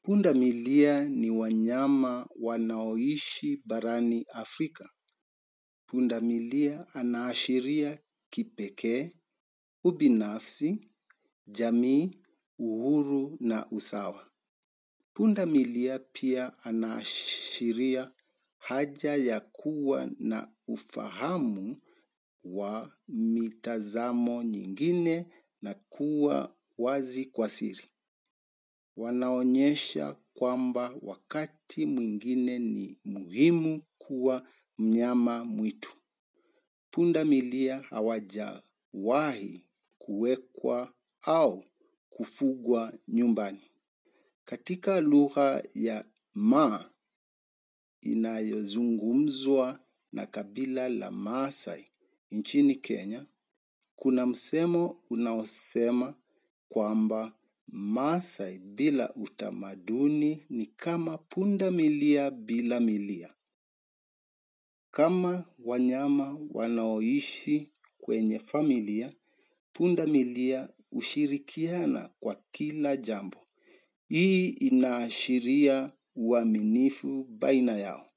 Punda milia ni wanyama wanaoishi barani Afrika. Punda milia anaashiria kipekee, ubinafsi, jamii, uhuru na usawa. Punda milia pia anaashiria haja ya kuwa na ufahamu wa mitazamo nyingine na kuwa wazi kwa siri. Wanaonyesha kwamba wakati mwingine ni muhimu kuwa mnyama mwitu. Punda milia hawajawahi kuwekwa au kufugwa nyumbani. Katika lugha ya maa inayozungumzwa na kabila la maasai nchini Kenya, kuna msemo unaosema kwamba maasai bila utamaduni ni kama punda milia bila milia. Kama wanyama wanaoishi kwenye familia, punda milia hushirikiana kwa kila jambo. Hii inaashiria uaminifu baina yao.